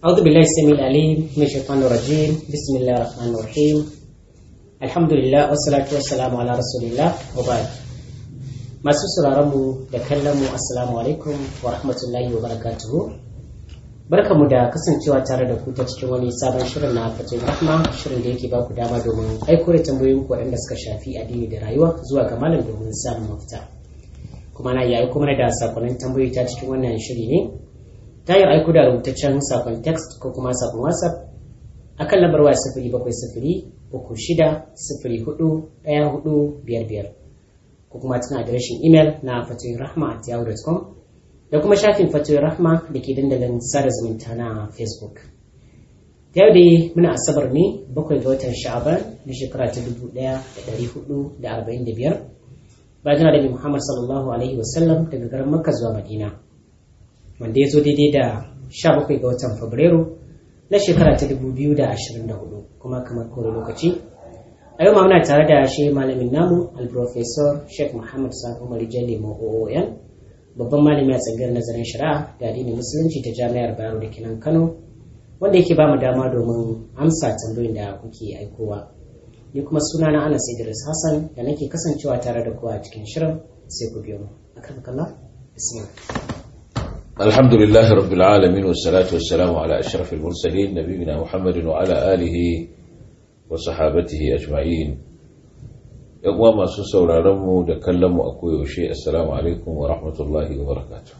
أعوذ بالله السميع العليم من الشيطان الرجيم بسم الله الرحمن الرحيم الحمد لله والصلاة والسلام على رسول الله وبعد masu sauraron mu da kallon mu assalamu alaikum wa rahmatullahi wa barakatuhu barkamu da kasancewa tare da ku ta cikin wani sabon shirin na fatin rahma shirin da yake baku dama domin aiko da tambayoyin ku waɗanda suka shafi addini da rayuwa zuwa ga malam domin samun mafita kuma na yayi kuma da sakonnin tambayoyi ta cikin wannan shiri ne ta yi aiko da rubutaccen sakon text ko kuma sakon whatsapp akan lambar waya sifiri bakwai sifiri uku shida sifiri hudu ɗaya hudu biyar biyar ko kuma cikin adireshin imel na fatoyin rahma at yahoo.com da kuma shafin fatoyin rahma da ke dandalin sada zumunta na facebook yau dai muna asabar ne bakwai ga watan sha'aban na shekara ta dubu ɗaya da ɗari hudu da arba'in da biyar bayan da muhammad sallallahu alaihi wasallam daga garin makka zuwa madina wanda ya zo daidai da 17 ga watan fabrairu na shekara ta 2024 kuma kamar kore lokaci a yau muna tare da shi malamin namu alprofesor sheikh muhammad sani umar jalle oon babban malami a tsangar nazarin shari'a da addinin musulunci ta jami'ar bayero da kinan kano wanda yake ba mu dama domin amsa tambayoyin da kuke aikowa ni kuma suna na anas idris hassan da nake kasancewa tare da kowa a cikin shirin sai ku biyo mu akan kalla bismillah الحمد لله رب العالمين والصلاة والسلام على أشرف المرسلين نبينا محمد وعلى آله وصحابته أجمعين يقوى ما سوسو رارمو دكلمو أكو يوشي السلام عليكم ورحمة الله وبركاته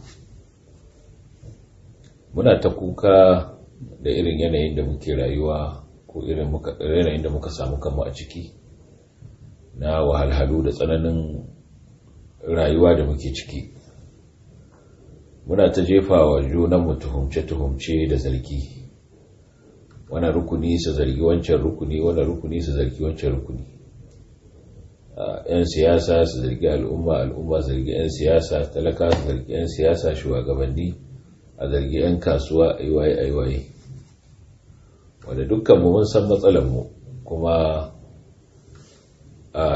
muna ta kuka da irin yanayin da muke rayuwa ko irin yanayin da muka samu kanmu a ciki na wahalhalu da tsananin rayuwa da muke ciki muna ta jefa wa junanmu tuhumce-tuhumce da zargi wani rukuni su zargi wancan rukuni wani rukuni su zargi wancan rukuni yan siyasa su zargi al'umma al'umma zargi yan siyasa talaka su zargi yan siyasa shugabanni a zargi yan kasuwa aiwaye aiwaye wanda dukkanmu mun san matsalarmu kuma a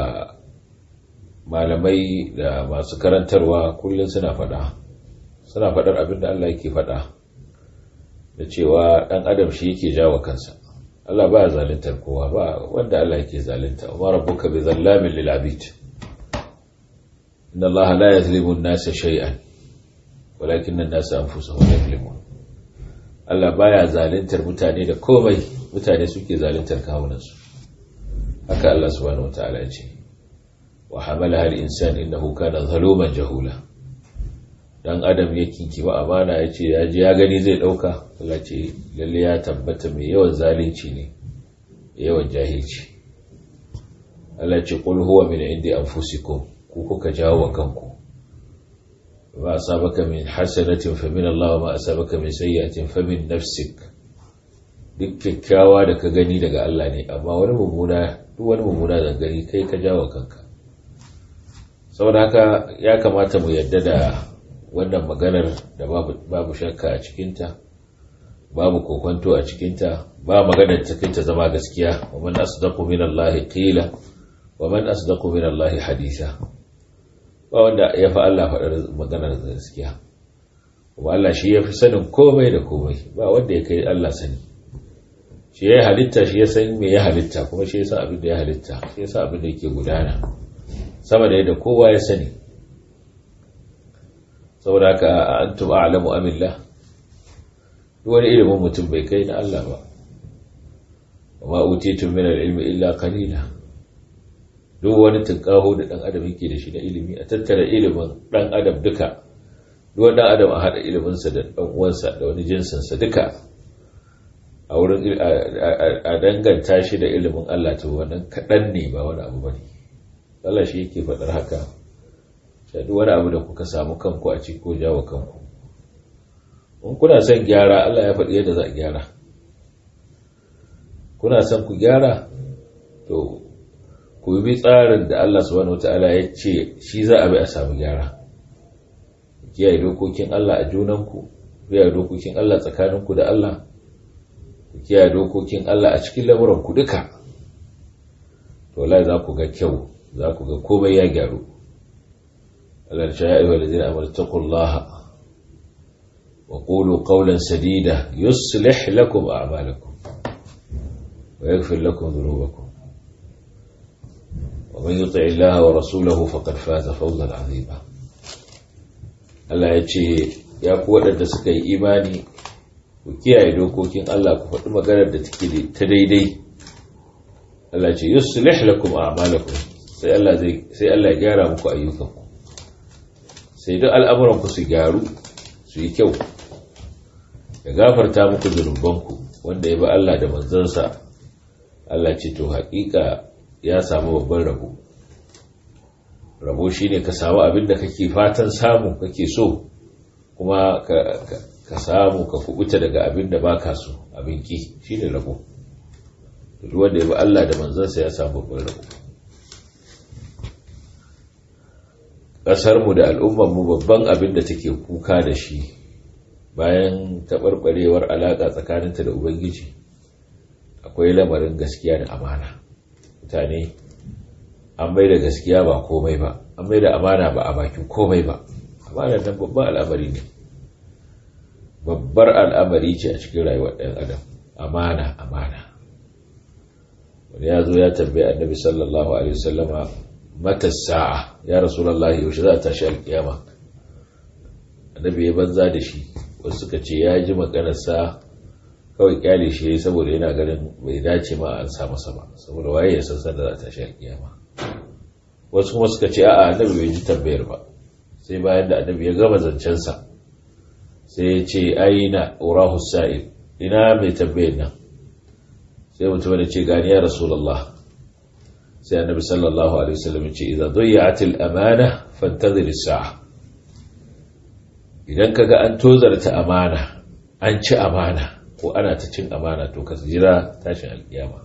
malamai da masu karantarwa kullum suna faɗa suna faɗar abin da Allah yake faɗa da cewa ɗan adam shi yake jawo kansa Allah ba zaluntar kowa ba wanda Allah yake zalunta wa rabbuka bi zallamin lil abid inna Allah la yazlimu an-nasa shay'an walakin an-nasa anfusahum yazlimun Allah baya zaluntar mutane da komai mutane suke zaluntar kawunansu haka Allah subhanahu wataala ya ce wa hamalaha al-insan innahu kana zaluman jahula dan adam ya kinkima amana ya ce ya ji ya gani zai dauka Allah ce lalle ya tabbata mai yawan zalunci ne yawan jahilci Allah ce qul huwa min indi anfusikum ku kuka jawo kanku ma asabaka min hasanatin fa min Allah ma asabaka min sayyi'atin fa min nafsik duk kyakkyawa da ka gani daga Allah ne amma wani mummuna duk wani mummuna da gani kai ka jawo kanka saboda haka ya kamata mu yadda da wannan maganar da babu shakka a cikinta babu kokonto a cikinta ba maganar ta kai ta zama gaskiya wa man asdaqu min Allah qila wa man asdaqu min Allah hadisa ba wanda ya fa Allah faɗar maganar gaskiya kuma Allah shi ya fi sanin komai da komai ba wanda ya kai Allah sani shi ya halitta shi ya san me ya halitta kuma shi ya san abin da ya halitta shi ya san abin da yake gudana sama da yadda kowa ya sani saboda haka antum a'lamu amillah duk wani ilimin mutum bai kai na Allah ba wa utitum min al-ilmi illa qalila duk wani tunkaho da dan adam yake da shi na ilimi a tattara ilimin dan adam duka duk wani adam a hada ilimin sa da dan uwansa da wani jinsin sa duka a wurin a danganta shi da ilimin Allah to wannan kadan ne ba wani abu bane Allah shi yake faɗar haka shaɗu wani abu da kuka samu kanku a ciki ko jawo kanku in kuna son gyara Allah ya faɗi yadda za a gyara kuna son ku gyara to ku bi tsarin da Allah subhanahu wataala ya ce shi za a bi a samu gyara kiyaye dokokin Allah a junanku kiyaye dokokin Allah tsakaninku da Allah kiyaye dokokin Allah a cikin lamuranku duka to wallahi za ku ga kyau za ku ga komai ya gyaru Allah ya ayyuha allazina amanu taqullaha wa qulu qawlan sadida yuslih lakum a'malakum wa yaghfir lakum dhunubakum wa man yuti' Allah wa rasulahu faqad faza fawzan 'azima Allah ya ce ya ku waɗanda suka yi imani ku kiyaye dokokin Allah ku faɗi maganar da take ta daidai Allah ce yuslih lakum a'malakum sai Allah zai sai Allah ya gyara muku ayyukanku sai duk al'amuran ku su gyaru su yi kyau ya gafarta muku zunubanku wanda ya bi Allah da manzansa Allah ce to haƙiƙa ya samu babban rabo rabo shine ka samu abin da kake fatan samu kake so kuma ka samu ka kubuta daga abin da baka so abin ki shine rabo duk wanda ya bi Allah da manzansa ya samu babban rabo ƙasarmu da al'ummarmu babban abin da take kuka da shi bayan taɓarɓarewar alaƙa tsakaninta da ubangiji akwai lamarin gaskiya da amana mutane an bai da gaskiya ba komai ba an bai da amana ba a bakin komai ba amana nan babban al'amari ne babbar al'amari ce a cikin rayuwar ɗan adam amana amana wani ya zo ya tambaye annabi sallallahu alaihi wasallama mata sa'a ya rasulallah yaushe za a tashi alkiyama annabi ya banza da shi wasu suka ce ya ji maganarsa kawai kyale shi yayi saboda yana ganin bai dace ma an sa masa ba saboda waye ya san da za a tashi alkiyama wasu kuma suka ce a'a annabi bai ji tambayar ba sai bayan da annabi ya gama zancensa sai ya ce aina urahu sa'il ina mai tambayar nan sai mutum da ce gani ya rasulallah sai annabi sallallahu alaihi wasallam ce idza dhayyat al-amana fantazir as-sa'a idan kaga an tozarta amana an ci amana ko ana ta cin amana to ka jira tashin alkiyama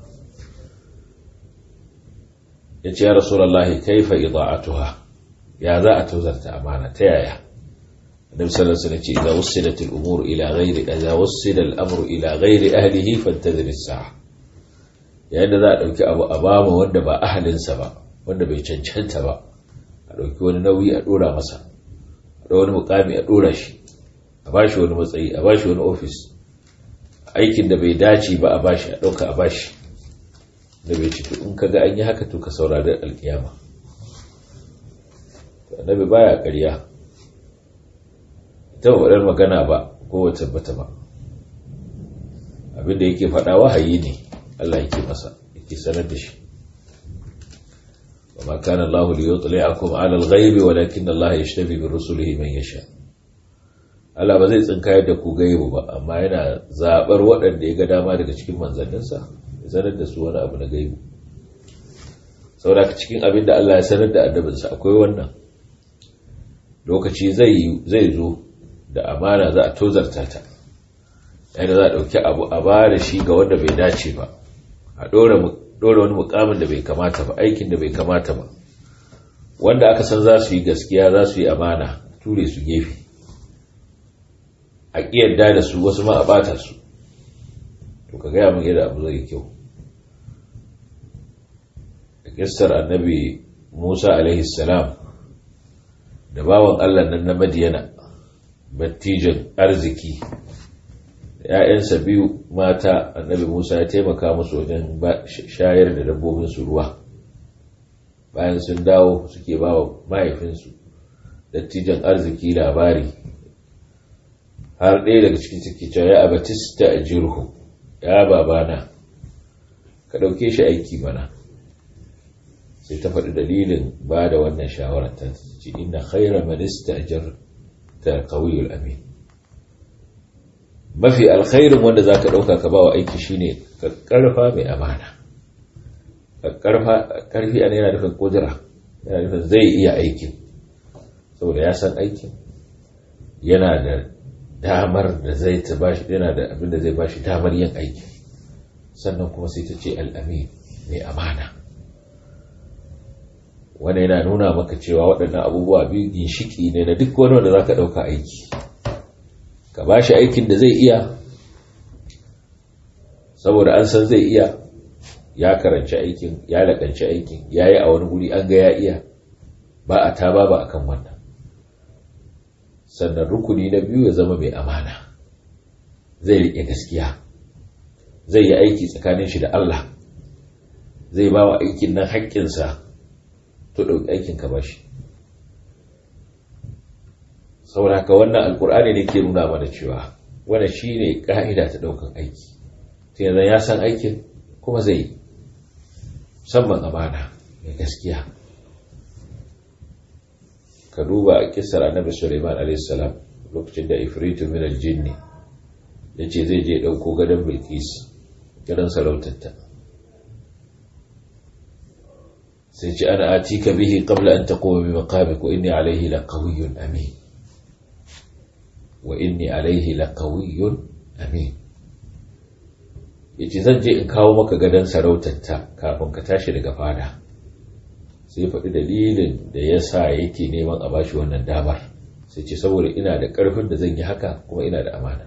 yace ya rasulullahi kaifa ida'atuha ya za a tozarta amana ta yaya annabi sallallahu alaihi wasallam ce idza wusilat al-umur ila ghairi idza wusila al-amru ila ghairi ahlihi fantazir as-sa'a yayin da za a ɗauki abu a bama wanda ba ahalinsa ba wanda bai cancanta ba a ɗauki wani nauyi a ɗora masa a ɗau wani mukami a ɗora shi a ba shi wani matsayi a ba shi wani ofis aikin da bai dace ba a bashi a ɗauka a bashi da bai ciki in ka ga an yi haka to ka saurari alkiyama annabi baya ƙarya ita ba faɗar magana ba ko wata bata ba abinda yake faɗa wahayi ne Allah yake masa yake sanar da shi وما كان الله ليطلعكم على الغيب ولكن الله يجتبي برسله من يشاء Allah ba zai tsinkayar da ku gaibu ba amma yana zaɓar waɗanda ya ga dama daga cikin manzanninsa ya sanar da su wani abu na gaibu saboda cikin abin da Allah ya sanar da annabinsa akwai wannan lokaci zai zo da amana za a tozarta ta yadda za a ɗauki abu a ba da shi ga wanda bai dace ba a ɗora wani mukamin da bai kamata ba aikin da bai kamata ba wanda aka san za su yi gaskiya za su yi amana ture su gefe a ƙiyarda da su wasu ma a ɓata su to ka gaya min yadda abu zai kyau da kissar annabi musa alaihi salam da bawan allah nan na madiyana battijan arziki ‘ya'yansa biyu mata annabi Musa ya taimaka musu wajen shayar da dabbobinsu ruwa bayan sun dawo suke ba wa mahaifinsu dattijan arziki labari har ɗaya daga cikin ciki cewa ya abatista a jirhu ya babana ka ɗauke shi aiki mana sai ta faɗi dalilin ba da wannan shawarar ta ce ina khaira manista ta kawiyul amin mafi alkhairin wanda za ka ɗauka ka ba wa aiki shine ƙarfa mai amana ƙarfi a yana nufin ƙudura yana nufin zai iya aikin saboda ya san aikin yana da damar da zai ta bashi yana da abin da zai bashi damar yin aikin sannan kuma sai ta ce al'amin mai amana wanda yana nuna maka cewa waɗannan abubuwa biyu ginshiki ne na duk wani wanda za ka ɗauka aiki ka ba shi aikin da zai iya saboda an san zai iya ya karanci aikin ya lakanci aikin ya yi a wani guri an ga ya iya ba a ta ba ba a kan wannan sannan rukuni na biyu ya zama mai amana zai riƙe gaskiya zai yi aiki tsakanin shi da Allah zai ba wa aikin nan haƙƙinsa to ɗauki aikin ka bashi saboda haka wannan alkur'ani ne ke nuna mana cewa wannan shine ka'ida ta ɗaukan aiki sai yanzu ya san aikin kuma zai yi musamman amana mai gaskiya ka duba a kisar annabi suleiman a.s. lokacin da ifritu min aljinni ya ce zai je ɗauko gadon bilkis gadon sarautarta sai ce ana ati ka bihi qabla an taquma bi maqamik wa inni alayhi laqawiyyun amin wa inni alayhi laqawiyyun amin yace zan je in kawo maka gadon sarautarta kafin ka tashi daga fada sai faɗi dalilin da ya sa yake neman a bashi wannan damar sai ce saboda ina da ƙarfin da zan yi haka kuma ina da amana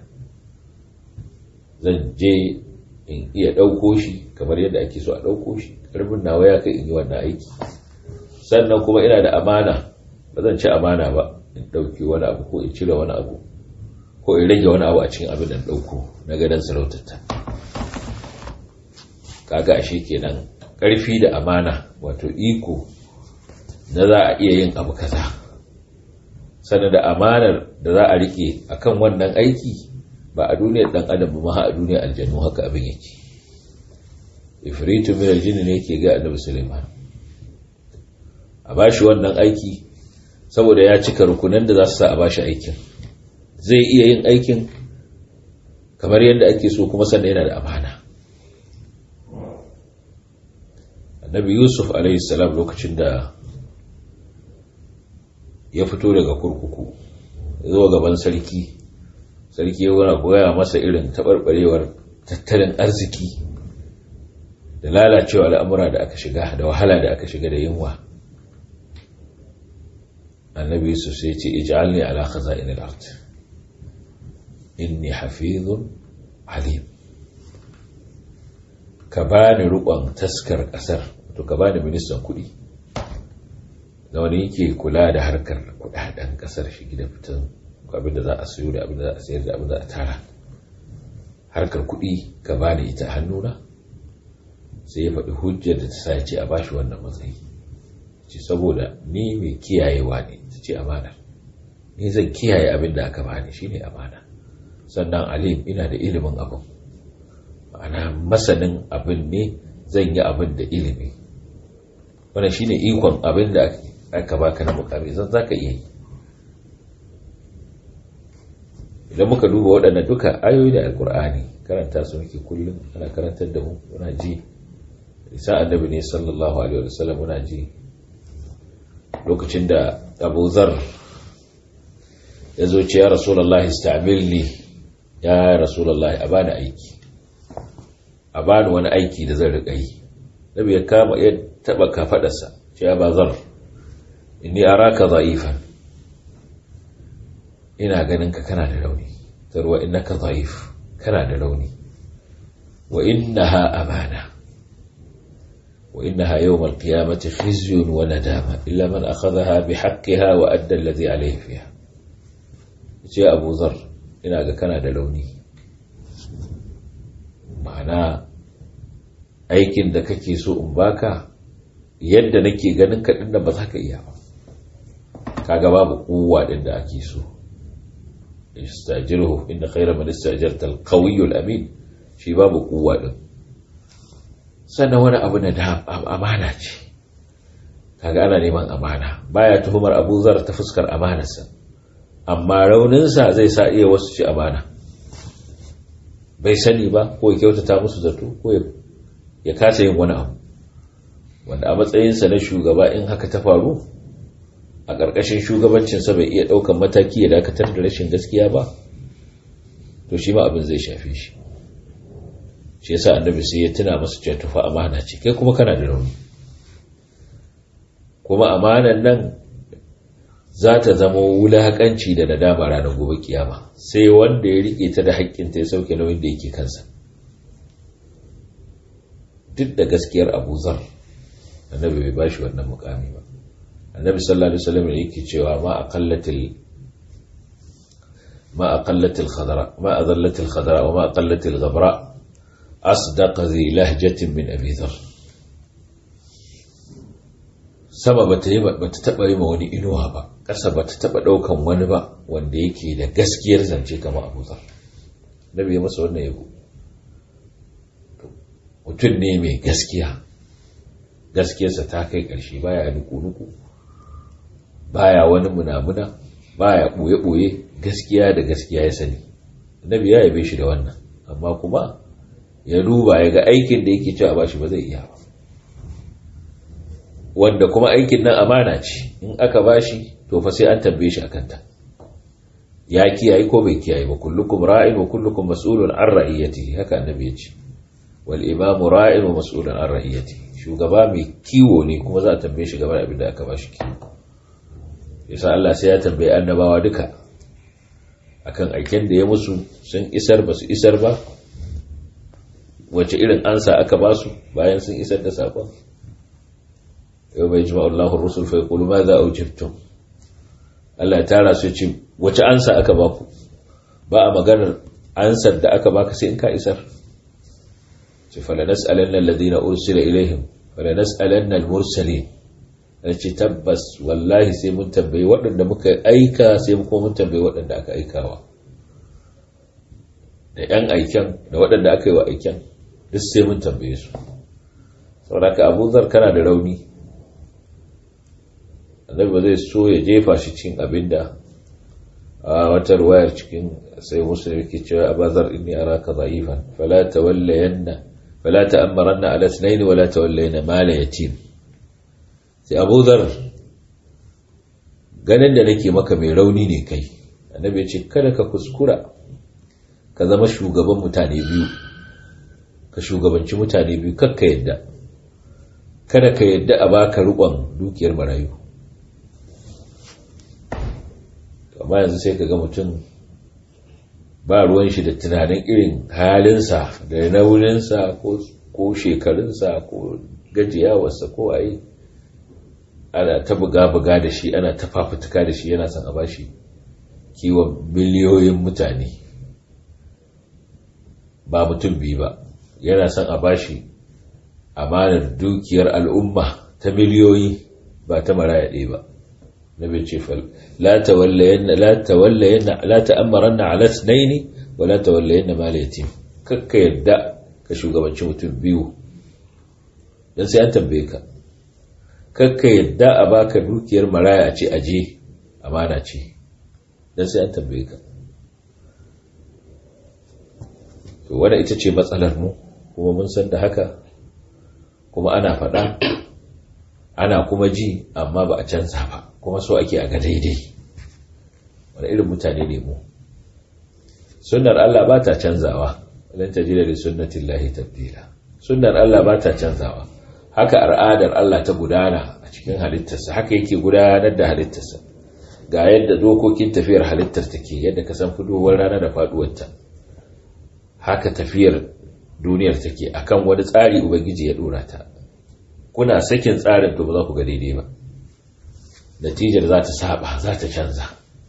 zan je in iya ɗauko shi kamar yadda ake so a ɗauko shi ƙarfin nawa ya kai in yi wannan aiki sannan kuma ina da amana ba zan ci amana ba in ɗauki wani abu ko in cire wani abu ko in rage wani abu a cikin abin da ɗauko na gadon sarautarta kaga ashe kenan ƙarfi da amana wato iko na za a iya yin abu kaza sannan da amanar da za a rike akan wannan aiki ba a duniyar dan adam ba a duniyar aljannu haka abin yake ifritu min aljinni ne yake ga annabi Sulaiman a bashi wannan aiki saboda ya cika rukunan da za su sa a bashi aikin zai iya yin aikin kamar yadda ake so kuma sannan yana da amana annabi yusuf alaihi salam lokacin da ya fito daga kurkuku ya zo gaban sarki sarki ya wuna goya masa irin taɓarɓarewar tattalin arziki da lalacewa al'amura da aka shiga da wahala da aka shiga da yunwa annabi yusuf sai ce ij'alni ala khaza'in al-ard inni hafizun alim ka bani rukon taskar kasar to ka bani ministan kuɗi da wani yake kula da harkar kudaden kasar shi da fitan abin da za a sayo da abin da za a sayar da abin da a tara harkar kuɗi ka bani ita hannuna sai ya faɗi hujjar da ta sa ce a bashi wannan matsayi ce saboda ni mai kiyayewa ne ta ce amana ni zan kiyaye abin da aka bani shine amana sannan alim ina da ilimin abin ma'ana masanin abin ne zan yi abin da ilimi wannan shine ikon abin da aka baka na mukami zan zaka iya yi idan muka duba waɗannan duka ayoyi da alkur'ani karanta su muke kullum ana karantar da mu muna ji isa annabi ne sallallahu alaihi wasallam muna ji lokacin da Abu Zar ya zo ce ya Rasulullah istamilni ya Rasulullah a bani aiki a bani wani aiki da zan riƙa yi nabi ya kama ya taba kafadarsa ce ya bazar inni araka dha'ifan ina ganin ka kana da rauni tarwa innaka dha'if kana da rauni wa innaha amana wa innaha yawm al-qiyamati khizyun wa nadama illa man akhadhaha bihaqqiha wa adda alladhi alayhi fiha ce Abu Zar ina ga kana da rauni ma'ana aikin da kake so in baka yadda nake ganin ka din da ba za ka iya ba kaga babu kuwa din da ake so istajirhu inna khayra man istajarta al-qawiyyu al-amin shi babu kuwa din sannan wani abu na da amana ce kaga ana neman amana baya tuhumar Abu Zar ta fuskar amanarsa amma rauninsa zai sa iya wasu ci amana bai sani ba ko ya kyautata musu zato ko ya kasa yin wani abu wanda a matsayinsa na shugaba in haka ta faru a ƙarƙashin shugabancinsa bai iya ɗaukan mataki ya dakatar da rashin gaskiya ba to shi ma abin zai shafe shi shi yasa annabi sai ya tuna masa cewa tufa amana ce kai kuma kana da rauni kuma amanan nan za ta zama wulaƙanci da nadama ranar gobe kiyama sai wanda ya riƙe ta da haƙƙinta ya sauke nauyin da yake kansa duk da gaskiyar abu zar annabi bai bashi wannan mukami ba annabi sallallahu alaihi wasallam yake cewa ma aqallatil ما أقلت الخضراء ما أذلت الخضراء وما أقلت الغبراء أصدق ذي لهجة من أبي ذر sama ba ta taɓa yi ma wani inuwa ba ƙasa ba ta taɓa ɗaukan wani ba wanda yake da gaskiyar zance kama abu zar nabi ya masa wannan yabo mutum ne mai gaskiya gaskiyarsa ta kai ƙarshe baya nuku-nuku baya wani munamuna baya ɓoye-ɓoye gaskiya da gaskiya ya sani nabi ya yabe shi da wannan amma kuma ya duba ya ga aikin da yake cewa bashi ba zai iya ba wanda kuma aikin nan amana ce in aka bashi to fa sai an tambaye shi akan ta ya kiyaye ko bai kiyaye ba kullukum ra'in wa kullukum mas'ulun an ra'iyatihi haka annabi ya ce wal imamu ra'in wa mas'ulun an ra'iyatihi shugaba mai kiwo ne kuma za a tambaye shi game da abin da aka bashi kiwo yasa Allah sai ya tambaye annabawa duka akan aiken da ya musu sun isar ba su isar ba wace irin ansa aka ba su bayan sun isar da sakon yau bai jima'ul lahun rusul fa yaqulu ma za ujibtum Allah ya tara su ce wace ansa aka ba ku ba a maganar ansar da aka baka sai in ka isar ce fala nas'alanna alladhina ursila ilaihim fala nas'alanna al-mursalin ce tabbas wallahi sai mun tambayi waɗanda muka aika sai kuma mun tambayi waɗanda aka aikawa da 'yan aiken da waɗanda aka yi wa aiken duk sai mun tambaye su saboda ka abu zar kana da rauni annabi ba zai so ya jefa shi cikin abinda a wata ruwayar cikin sai musulmi ke cewa abazar inni araka dha'ifan fala tawallayanna fala ta'ammaranna ala ithnayn wala tawallayanna mala yatim sai abu zar ganin da nake maka mai rauni ne kai annabi ya ce kada ka kuskura ka zama shugaban mutane biyu ka shugabanci mutane biyu kakka yadda kada ka yadda a baka rukon dukiyar marayu amma yanzu sai ka ga mutum ba ruwan shi da tunanin irin halinsa da nauyinsa ko shekarunsa ko gajiyawarsa ko ayi ana ta buga-buga da shi ana ta fafutuka da shi yana son a bashi kiwon miliyoyin mutane ba mutum biyu ba yana son a bashi amanar dukiyar al'umma ta miliyoyi ba ta maraya ɗaya ba na bai ce fal la tawallayanna la tawallayanna la ta'ammaranna ala ithnaini wa la tawallayanna mal yatim kakka yadda ka shugabanci mutum biyu dan sai an tambaye ka kakka yadda a baka dukiyar maraya a ce aje amana ce dan sai an tambaye ka to wadda ita ce matsalar mu kuma mun san da haka kuma ana faɗa ana kuma ji amma ba a canza ba kuma so ake a ga daidai wani irin mutane ne mu sunnar Allah ba ta canzawa lan tajida li sunnati llahi tabdila sunnar Allah ba ta canzawa haka al'adar Allah ta gudana a cikin halittarsa haka yake gudanar da halittarsa ga yadda dokokin tafiyar halittar take yadda ka san fudowar rana da faduwarta haka tafiyar duniyar take akan wani tsari ubangiji ya dora ta kuna sakin tsarin to ba za ku ga daidai ba natijar za ta saba za ta canza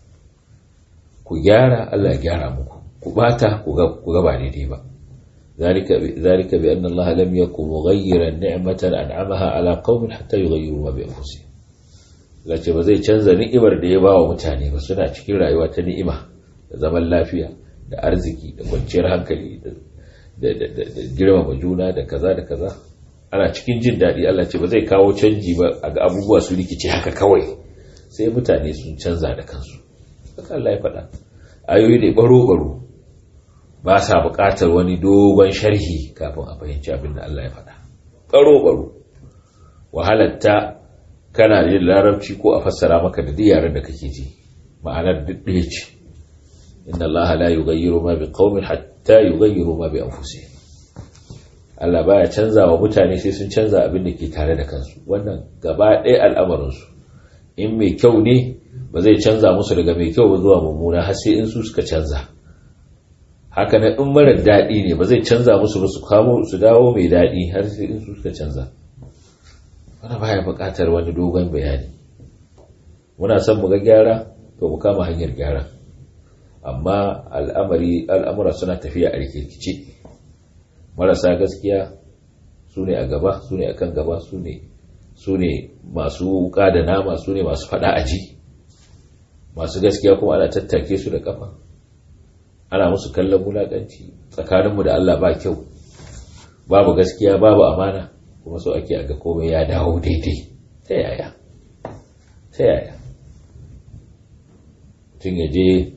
ku gyara Allah ya gyara muku ku bata ku ga ba daidai ba ذلك ذلك بأن الله لم يكن مغيرا نعمة أنعمها على قوم حتى يغيروا ما بأنفسهم lace ba zai canza ni'imar da ya ba wa mutane ba suna cikin rayuwa ta ni'ima da zaman lafiya da arziki da kwanciyar hankali da girmama juna da kaza da kaza ana cikin jin daɗi Allah ce ba zai kawo canji ba a ga abubuwa su rikice haka kawai sai mutane sun canza da kansu haka Allah ya faɗa ayoyi ne baro-baro ba sa buƙatar wani dogon sharhi kafin a fahimci abin da Allah ya faɗa baro-baro wahalatta kana yin larabci ko a fassara maka da yaren da kake ji ma'anar duk ɗaya ce inna Allah la yughayyiru ma biqaumin hatta yughayyiru ma bi anfusihim Allah baya canza wa mutane sai sun canza abin da ke tare da kansu wannan gaba ɗaya al'amarin su in mai kyau ne ba zai canza musu daga mai kyau ba zuwa mummuna har sai in su suka canza haka nan in mara daɗi ne ba zai canza musu ba su kamo su dawo mai daɗi har sai in su suka canza wani baya buƙatar wani dogon bayani muna son mu ga gyara to mu kama hanyar gyara amma al'amari al'amura suna tafiya a rikirkice marasa gaskiya su ne a gaba su ne a kan gaba su ne masu wuka da nama su ne masu fada aji masu gaskiya kuma ana tattake su da kafa ana musu kallon wulaƙanci tsakaninmu da Allah ba kyau babu gaskiya babu amana kuma so ake aga komai ya dawo daidai ta yaya ta yaya tun ya je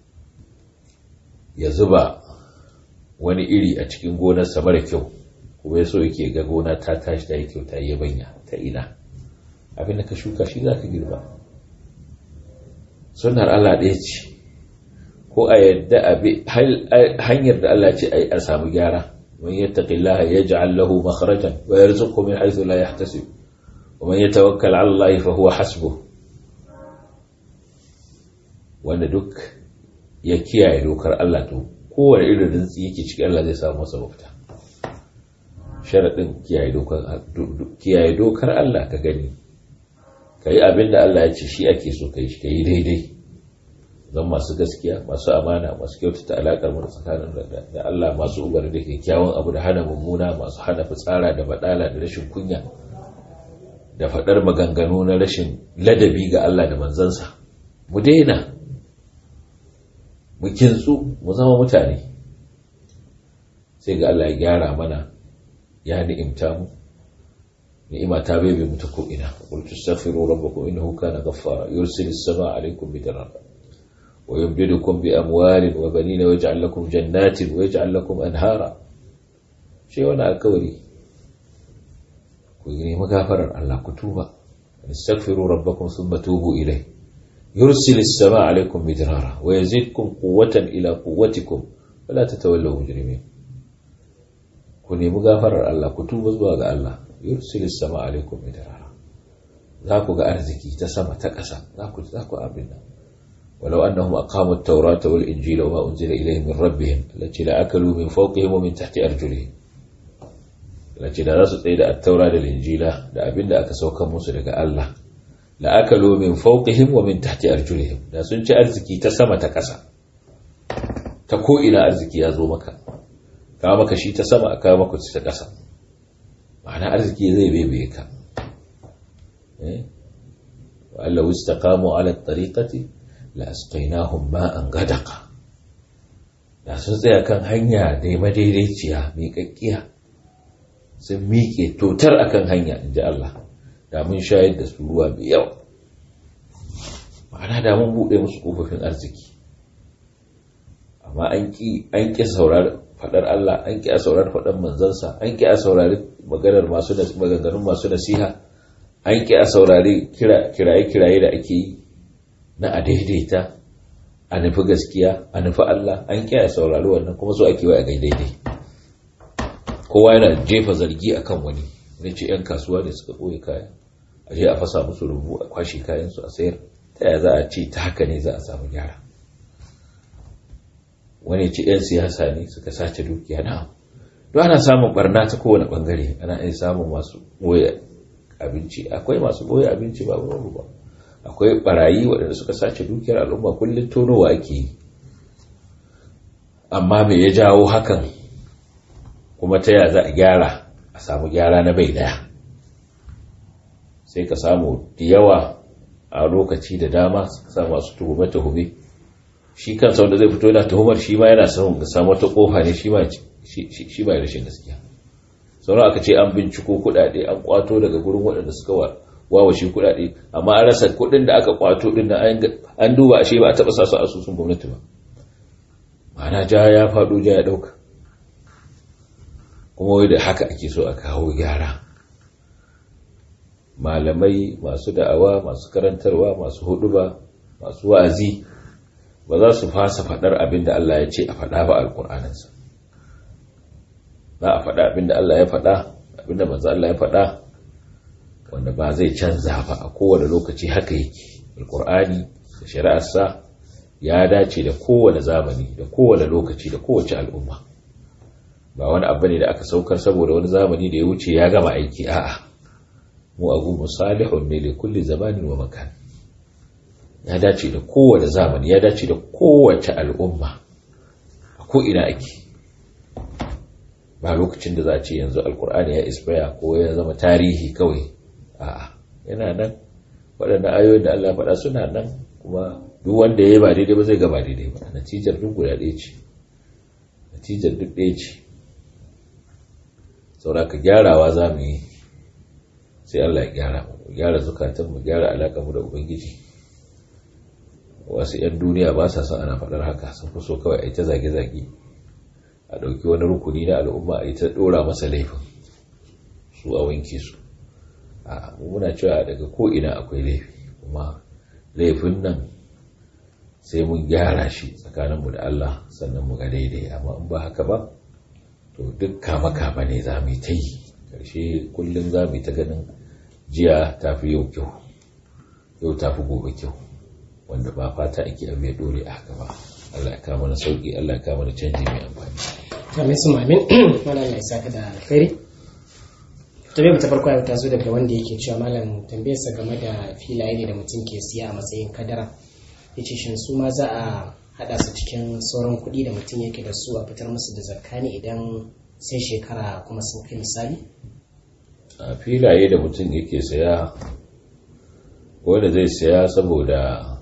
ya zuba wani iri a cikin gonarsa mara kyau kuma ya so yake ga gona ta tashi ta yi kyau ta yi banya ta ina abin da ka shuka shi za ka girba sunnar Allah ɗaya ce ko a yadda hanyar da Allah ce a samu gyara man yattaqillaha yaj'al lahu makhrajan wa yarzuqhu min haythu la yahtasib wa man yatawakkal 'ala Allah fa huwa hasbuh wanda duk ya kiyaye dokar Allah to kowane irin rintsi yake cikin Allah zai samu masa mafita sharaɗin kiyaye dokar Allah ka gani ka yi abin da Allah ya ce shi ake so ka yi shi ka yi daidai zan masu gaskiya masu amana masu kyautata alaƙar mu tsakanin da Allah masu ubar da kyakkyawan abu da hana mummuna masu hana fitsara da baɗala da rashin kunya da faɗar maganganu na rashin ladabi ga Allah da manzansa mu daina mu kintsu mu zama mutane sai ga Allah ya gyara mana ya ni'imta mu ni'ima ta bai mu ta ko'ina qul tastaghfiru rabbakum innahu kana ghaffara yursilis samaa alaykum bidarar wa yumdidukum bi amwalin wa banina wa yaj'al lakum jannatin wa yaj'al lakum anhara shi wani alkawari ku yi magafarar Allah ku tuba istaghfiru rabbakum thumma tubu ilayhi يرسل السماء عليكم مدرارا ويزيدكم قوة إلى قوتكم ولا تتولوا مجرمين كوني مغافر الله كتوب زواج الله يرسل السماء عليكم مدرارا ذاكو أرزكي تسمى تكسا ذاكو ذاكو أبنا ولو أنهم أقاموا التوراة والإنجيل وما أنزل إليهم من ربهم التي لأكلوا من فوقهم ومن تحت أرجلهم التي لا رسل إلى التوراة والإنجيل لأبنا أكسوكم مسلك الله la'akalu min fawqihim wa min tahti arjulihim da sun ci arziki ta sama ta ƙasa ta ko ina arziki ya zo maka ka maka shi ta sama aka maka ta ƙasa ma'ana arziki zai bebe ka eh wa allahu istaqamu ala at-tariqati la asqaynahum ma'an gadaqa da sun tsaya kan hanya da madaidaiciya mai kakkiya sun miƙe totar akan hanya inji Allah da mun shayar da su ruwa mai yawa ma'ana da mun buɗe musu ƙofofin arziki amma an ƙi saurari faɗar Allah an ƙi a saurari faɗar manzansa an ƙi a saurari maganar masu maganganun masu nasiha an ƙi a saurari kiraye-kiraye da ake yi na a daidaita a nufi gaskiya a nufi Allah an ƙi a saurari wannan kuma so ake wa a daidai kowa yana jefa zargi akan wani ne ce 'yan kasuwa ne suka ɓoye kaya a je a fasa musu rubu a kwashe kayansu a sayar ta yaya za a ce ta haka ne za a samu gyara wani ce 'yan siyasa ne suka sace dukiya na don ana samun barna ta kowane bangare ana iya samun masu ɓoye abinci akwai masu ɓoye abinci ba babu ba akwai barayi waɗanda suka sace dukiyar al'umma kullum tonowa ake yi amma me ya jawo hakan kuma ta yaya za a gyara a samu gyara na bai daya sai ka samu da yawa a lokaci da dama ka samu masu tuhume tuhume shi kansa wanda zai fito yana tuhumar shi ma yana samun ga samu wata kofa ne shi ma shi ba rashin gaskiya sauran aka ce an binciko kuɗaɗe an kwato daga gurin waɗanda suka wawashe kuɗaɗe amma an rasa kuɗin da aka kwato din na an duba ashe ba a taɓa sa su asusun gwamnati ba ma'ana ja ya faɗo ja ya ɗauka kuma wai da haka ake so a kawo gyara malamai masu da'awa masu karantarwa masu huduba masu wa'azi ba za su fasa faɗar abin da Allah ya ce a faɗa ba alƙur'aninsa za a faɗa abin da Allah ya faɗa abin da manzo Allah ya faɗa wanda ba zai canza ba a kowane lokaci haka yake alƙur'ani da shari'arsa ya dace da kowane zamani da kowane lokaci da kowace al'umma ba wani abu ne da aka saukar saboda wani zamani da ya wuce ya gama aiki a'a mu abu musalihun ne li kulli zamanin wa makan ya dace da kowane zamani ya dace da kowace al'umma a ko'ina ake ba lokacin da za a ce yanzu alkur'ani ya isbaya ko ya zama tarihi kawai a'a yana nan waɗannan ayoyin da Allah faɗa suna nan kuma duk wanda ya yi ba daidai ba zai ga ba daidai ba natijar duk guda ɗaya ce natijar duk ɗaya ce sauraka gyarawa za mu yi sai Allah ya gyara mu gyara zukatan mu gyara alaƙa mu da ubangiji wasu 'yan duniya ba sa son ana faɗar haka sun fi so kawai a yi ta zage-zage a ɗauki wani rukuni na al'umma a yi ta ɗora masa laifin su a wanke su a muna cewa daga ko'ina akwai laifi kuma laifin nan sai mun gyara shi tsakaninmu da Allah sannan mu ga daidai amma in ba haka ba to duk kama-kama ne za mu yi ta yi ƙarshe kullum za mu yi ta ganin jiya ta fi yau kyau yau ta fi gobe kyau wanda ba fata ake abu ya dore a haka ba Allah ya kama na sauki Allah ya kama na canji mai amfani amin su mamin malam ya saka da alkhairi tambayar ta farko ta zo daga wanda yake cewa malam tambayarsa game da filaye ne da mutum ke siya a matsayin kadara yace shin su ma za a hada su cikin sauran kuɗi da mutum yake da su a fitar musu da zakka ne idan sai shekara kuma sun kai misali a filaye da mutum yake saya wanda zai saya saboda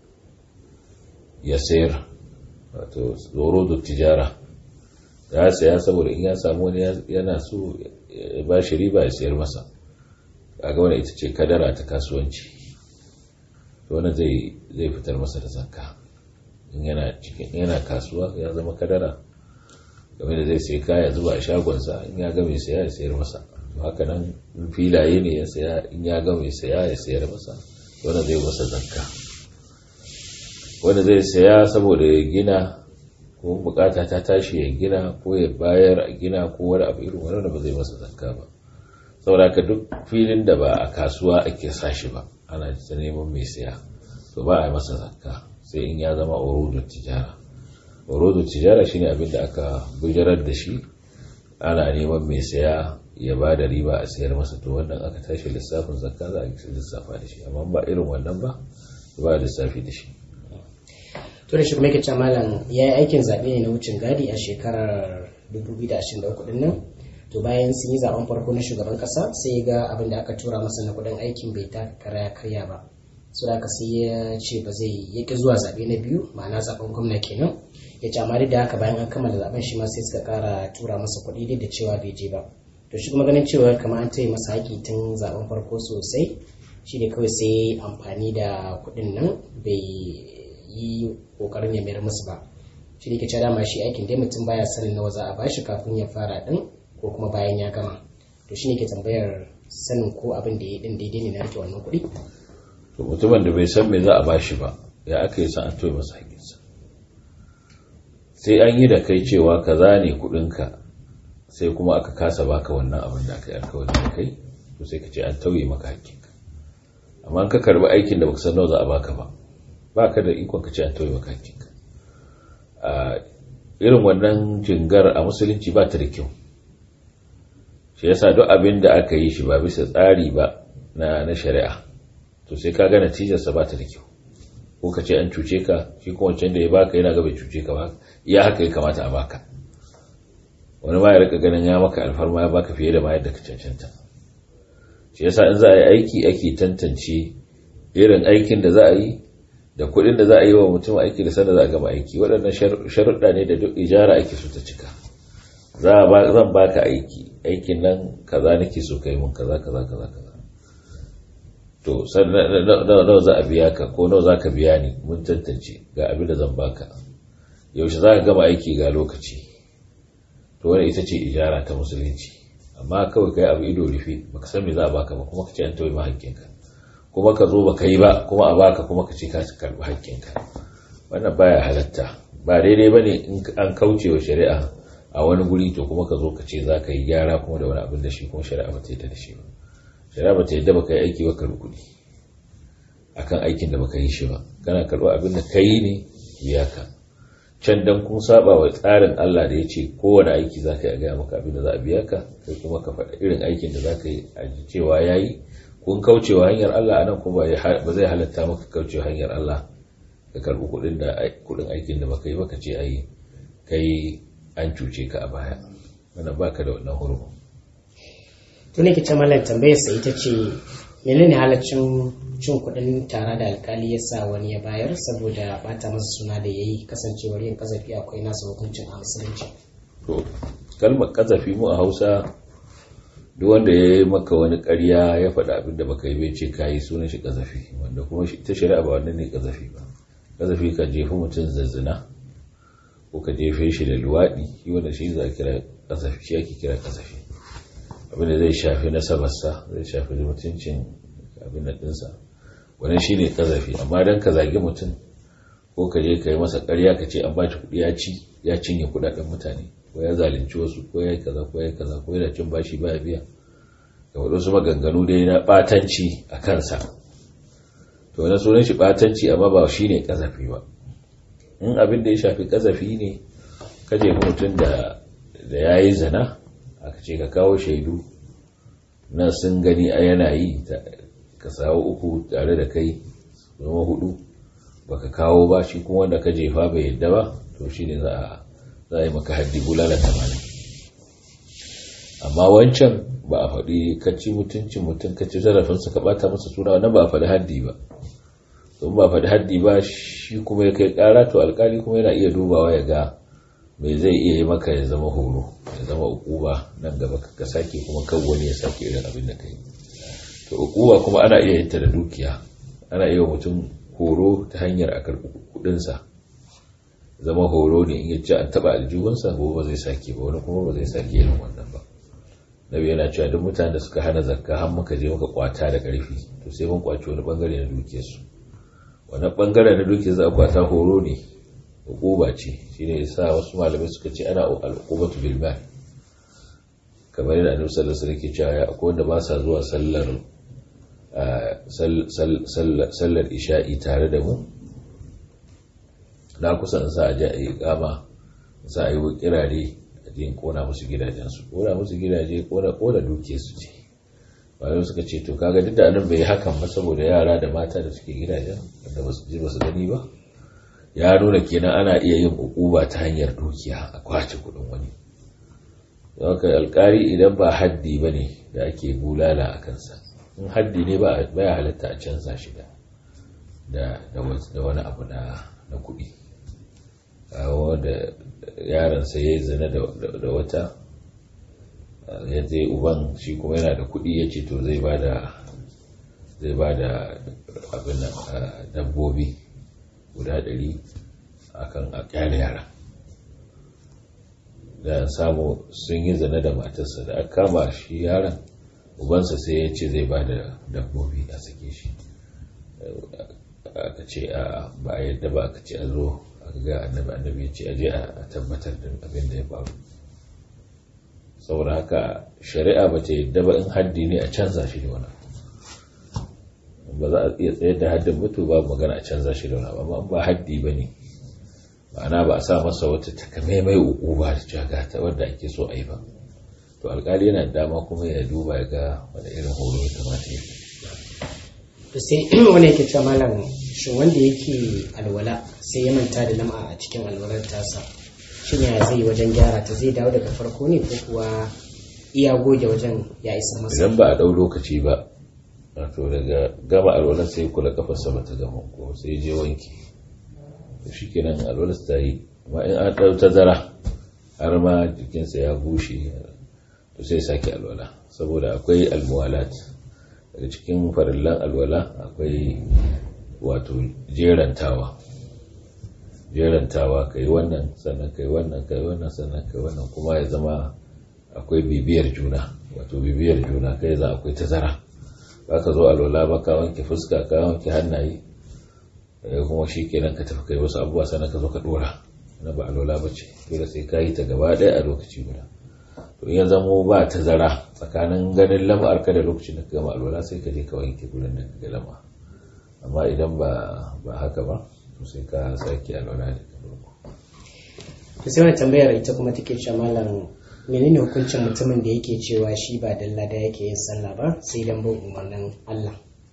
ya sayar wato tsoro da tijara ya saya saboda in ya samu wani yana so ya ba shi riba ya sayar masa kaga wani ita ce kadara ta kasuwanci wani zai zai fitar masa da zakka in yana cikin yana kasuwa ya zama kadara game da zai sai kaya zuba a shagonsa in ya ga mai saya ya sayar masa to haka nan filaye ne ya saya in ya ga mai saya ya sayar masa wani zai masa zakka wanda zai saya saboda ya gina ko bukata ta tashi ya gina ko ya bayar a gina ko wani abu irin wani ba zai masa zakka ba saboda ka duk filin da ba a kasuwa ake sa shi ba ana ta neman mai saya to ba a yi masa zakka sai in ya zama urudun tijara urudun tijara shine abin da aka bujirar da shi ana neman mai saya ya ba da riba a sayar masa to wannan aka tashi lissafin zakka za a lissafa da shi amma ba irin wannan ba ba lissafi da shi to da shi kuma yake malam ya yi aikin zaɓe ne na wucin gadi a shekarar 2023 din nan to bayan sun yi zaben farko na shugaban ƙasa sai ya ga abin da aka tura masa na kuɗin aikin bai taka kara ya karya ba so da sai ya ce ba zai ya ƙi zuwa zaɓe na biyu ma'ana zaben gwamna kenan ya ce amma duk da haka bayan an kammala zaben shi ma sai suka ƙara tura masa kuɗi duk da cewa bai je ba to shi kuma ganin cewa kamar an taya masa haƙi tun zaben farko sosai shi ne kawai sai amfani da kuɗin nan bai yi kokarin ya mayar musu ba shi ne ke cewa dama shi aikin dai mutum baya sanin nawa za a bashi kafin ya fara din ko kuma bayan ya gama to shi ne ke tambayar sanin ko abin da ya din daidai ne na rike wannan kuɗi to mutumin da bai san me za a bashi ba ya aka yi san an toye masa hakinsa sai an yi da kai cewa kaza ne kuɗinka sai kuma aka kasa baka wannan abin da aka yi alkawari da kai to sai ka ce an tauye maka hakinka amma ka karbi aikin da baka san nawa za a baka ba ba ka da ikon ka ce an tauye maka hakinka a irin wannan jingar a musulunci ba ta da kyau shi yasa duk abin da aka yi shi ba bisa tsari ba na na shari'a to sai ka ga natijarsa ba ta da kyau ko ka ce an cuce ka shi kuma wancan da ya baka yana ga bai cuce ka ba iya haka ya kamata a baka wani ma ya rika ganin ya maka alfarma ya baka fiye da ma yadda ka cancanta shi yasa in za a yi aiki ake tantance irin aikin da za a yi da kuɗin da za a yi wa mutum aiki da sanda za a gama aiki waɗannan sharuɗa ne da duk ijara ake so ta cika zan baka aiki aikin nan kaza nake so kai mun kaza kaza kaza kaza to nawa za a biya ka ko nawa za ka biya ni mun tantance ga abin da zan baka yaushe za ka gama aiki ga lokaci to wani ita ce ijara ta musulunci amma kawai kai abu ido rufe baka san me za a baka ba kuma ka ce an tauye ma hakkinka kuma ka zo baka yi ba kuma a baka kuma ka ce ka karbi hakkinka wannan baya halatta ba daidai bane in an kauce wa shari'a a wani guri to kuma ka zo ka ce za ka yi gyara kuma da wani abin da shi kuma shari'a ba ta yadda da shi ba shari'a ba ta yadda baka yi aiki ba karbi kuɗi akan aikin da baka yi shi ba kana karɓar abin da ka yi ne biya ka can dan kun saba wa tsarin Allah da ya ce kowane aiki za ka yi a gaya maka abin da za a biya ka kai kuma ka faɗa irin aikin da za ka yi a ji cewa ya yi kun kaucewa hanyar Allah anan kuma ba zai halatta maka kaucewa hanyar Allah ka karbi kudin da kudin aikin da baka yi baka ce ai kai an cuce ka a baya wannan baka da wannan hurma to ne kice mallan tambayar sa ita ce menene halaccin cin kudin tara da alkali ya sa wani ya bayar saboda bata masa suna da yayi kasancewar yin kazafi akwai nasa hukuncin a musulunci to kalmar kazafi mu a Hausa duk wanda ya yi maka wani ƙarya ya faɗa abin da baka yi bai ce kayi sunan shi kazafi wanda kuma ta shari'a ba wannan ne kazafi ba kazafi ka jefi mutum zazzina ko ka jefe shi da luwaɗi shi wanda shi za a kira kazafi shi ake kira kazafi abin da zai shafi nasabarsa zai shafi mutuncin abin da ɗinsa wannan shi ne kazafi amma don ka zagi mutum ko ka je ka yi masa ƙarya ka ce an ba kuɗi ya ci ya cinye kuɗaɗen mutane ko ya zalunci wasu ko ya yi kaza ko ya yi kaza ko yana cin bashi ba biya da waɗansu maganganu dai na ɓatanci a kansa to na sunan shi ɓatanci amma ba shi ne ƙazafi ba in abin da ya shafi ƙazafi ne ka jefi mutum da ya yi zana aka ce ka kawo shaidu na sun gani a yana yi ka sawo uku tare da kai zama hudu baka kawo ba shi kuma wanda ka jefa bai yadda ba to shi ne za a za a yi maka haddi bulala tamanin amma wancan ba a faɗi kacci mutuncin mutum kacci zarafinsa ka ɓata masa suna wannan ba a faɗi haddi ba don ba a faɗi haddi ba shi kuma ya kai ƙara to alkali kuma yana iya dubawa ya ga mai zai iya yi maka ya zama horo ya zama ukuba nan gaba ka sake kuma kan wani ya sake irin abin da ka yi to ukuba kuma ana iya yin ta da dukiya ana iya mutum horo ta hanyar a karɓi kuɗinsa zama horo ne in ya ce an taba aljihunsa ko ba zai sake ba wani kuma ba zai sake irin wannan ba nabi yana cewa duk mutanen da suka hana zakka har muka je muka kwata da karfi to sai mun kwaci wani bangare na dukiyar su wannan bangare na dukiyar za a kwata horo ne hukuma ce shine yasa wasu malamai suka ce ana al-uqubatu bil mal kamar yadda annabi sallallahu alaihi wasallam ke cewa akwai wanda ba sa zuwa sallar sallar isha'i tare da mu na kusa in sa a je a yi kama sa a yi kirare a je kona musu gidajensu kona musu gidaje kona kona duke su ce bayan suka ce to kaga duk da anan bai hakan ba saboda yara da mata da suke gidajen da ba su ji ba su gani ba ya nuna kenan ana iya yin ukuba ta hanyar dukiya a kwace kudin wani haka alkari idan ba haddi ba ne da ake bulala a kansa in haddi ne ba ya halatta a canza shi da wani abu na kuɗi da yaransa ya yi zina da wata ya zai uban shi kuma yana da kuɗi ya ce to zai ba da zai ba da abin dabbobi guda ɗari akan a kyale yara da samu sun yi zina da matarsa da aka kama shi yaran ubansa sai ya ce zai ba da dabbobi a sake shi aka ce a ba a yadda ba aka ce a zo ga annabi annabi ya ce aje a tabbatar da abin da ya faru saboda haka shari'a ba ta yadda ba in haddi ne a canza shi da wani ba za a iya tsayar da haddin mutu ba magana a canza shi da wani amma ba haddi ba ne ma'ana ba a sa masa wata takamaimai uku ba da jaga ta wanda ake so a yi ba to alkali yana dama kuma ya duba ya ga wani irin horo ya kamata ya to sai wani yake cewa malam shin wanda yake alwala sai ya manta da lam'a a cikin alwalar tasa shin ya zai wajen gyara ta zai dawo daga farko ne ko kuwa iya goge wajen ya isa masa idan ba a ɗau lokaci ba wato daga gama alwalar sai kula kafarsa ba ta gama ko sai je wanki to shi kenan alwalar ta yi amma in an ɗau tazara har ma jikinsa ya bushe to sai sake alwala saboda akwai almuwalat daga cikin farillan alwala akwai wato jerantawa jerantawa kai wannan sannan kai wannan kai wannan sannan kai wannan kuma ya zama akwai bibiyar juna wato bibiyar juna kai za akwai tazara ba ka zo alwala ba ka wanke fuska ka wanke hannaye kuma shi kenan ka tafi kai wasu abubuwa sannan ka zo ka dora na ba alwala ba ce dole sai ka yi ta gaba ɗaya a lokaci guda to in ya zamo ba tazara tsakanin ganin lam'ar ka da lokacin da ka gama alwala sai ka je ka wanke gurin da ka ga lama amma idan ba ba haka ba to sai ka sake alwala da ka farko to sai wani tambayar ita kuma take cewa malam menene hukuncin mutumin da yake cewa shi ba dalla da yake yin sallah ba sai dan bin umarnin Allah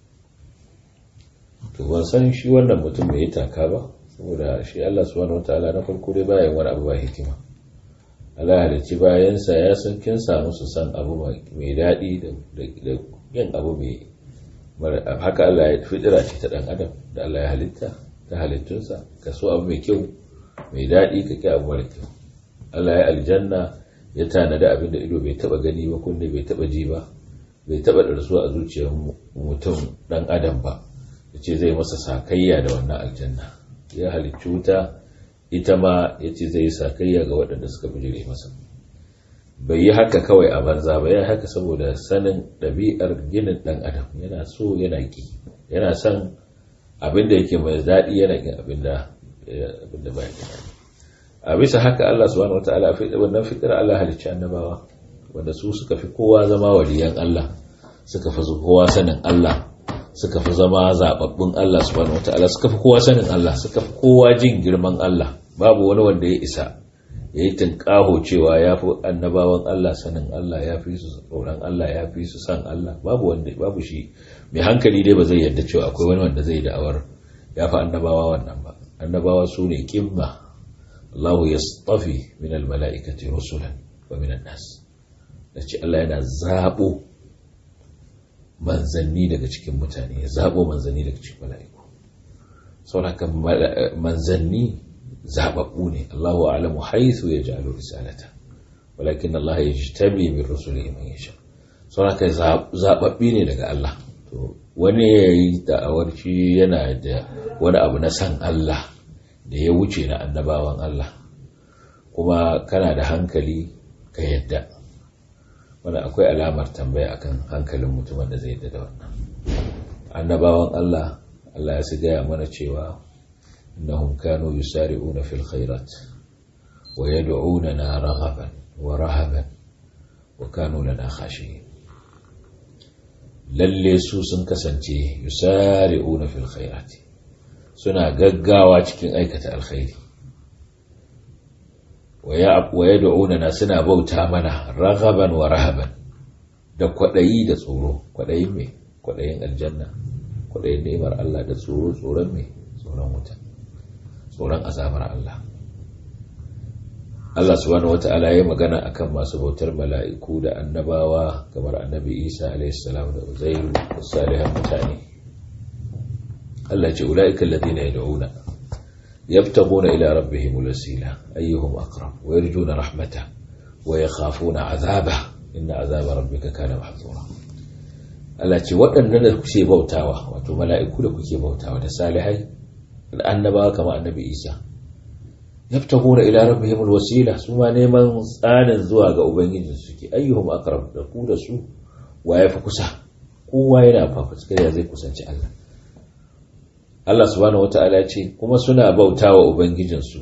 to ban san shi wannan mutum bai yi taka ba saboda shi Allah subhanahu wataala na farko dai bayan wani abu ba hikima Allah halicci bayansa ya san kin samu su san abu mai daɗi da yin abu mai haka Allah ya fitira ce ta ɗan adam da Allah ya halitta ta halittunsa ka so abu mai kyau mai daɗi ka ki abu mara kyau Allah ya aljanna ya tanada abin da ido bai taba gani ba kunne bai taba ji ba bai taba darsu a zuciyar mutum dan adam ba yace zai masa sakayya da wannan aljanna ya halicci wuta ita ma yace zai sakayya ga waɗanda suka bijire masa bai yi haka kawai a banza ba ya haka saboda sanin ɗabi'ar ginin ɗan adam yana so yana ki yana son abin da yake mai daɗi yana kin abin da ba ya a bisa haka Allah subhanahu wataala wannan fitar Allah halicci annabawa wanda su suka fi kowa zama waliyan Allah suka fi kowa sanin Allah suka fi zama zababbun Allah subhanahu wataala suka fi kowa sanin Allah suka fi kowa jin girman Allah babu wani wanda ya isa ya yi tunƙaho cewa ya fi annabawan Allah sanin Allah ya fi su tsoron Allah ya fi su san Allah babu wanda babu shi mai hankali dai ba zai yarda cewa akwai wani wanda zai da'awar ya fi annabawa wannan ba annabawa su ne kimma Allah ya tsafi min almala'ikati rusulan wa min nas da ce Allah yana zaɓo manzanni daga cikin mutane ya zaɓo manzanni daga cikin mala'iku saurakan manzanni zaɓaɓɓu ne Allahu alamu haithu ya ja'alu risalata walakin Allah ya ji tabi min rusuli man yasha saurakan zaɓaɓɓi ne daga Allah to wani ya yi da'awar shi yana da wani abu na san Allah da ya wuce na annabawan Allah kuma kana da hankali ka yadda wanda akwai alamar tambaya akan hankalin mutumin da zai yadda da wannan annabawan Allah Allah ya su gaya mana cewa innahum kanu yusari'una fil khairat wa yad'unana raghaban wa rahaban wa kanu lana khashiyin lalle su sun kasance yusari'una fil khairat suna gaggawa cikin aikata alkhairi wa yad'unana suna bauta mana raghaban wa rahaban da kwadayi da tsoro kwadayin me kwadayin aljanna kwadayin ni'imar Allah da tsoro tsoron me tsoron wuta tsoron azabar Allah Allah subhanahu wata'ala ya magana akan masu bautar mala'iku da annabawa kamar annabi Isa alaihi salam da Uzairu da salihan mutane Allah ce ula'ika alladhina yad'una yabtaguna ila rabbihim al-wasila ayyuhum aqrab wa yarjuna rahmata wa yakhafuna 'adhaba inna 'adhaba rabbika kana mahzura Allah ce waɗannan da kuke bautawa wato mala'iku da kuke bautawa da salihai da annabawa kamar annabi Isa yabtaguna ila rabbihim al-wasila su ma neman tsanin zuwa ga ubangiji suke ayyuhum aqrab da ku da su wa yafi kusa kowa yana fafutukar ya zai kusanci Allah Allah subhanahu wata'ala ce kuma suna bauta wa Ubangijinsu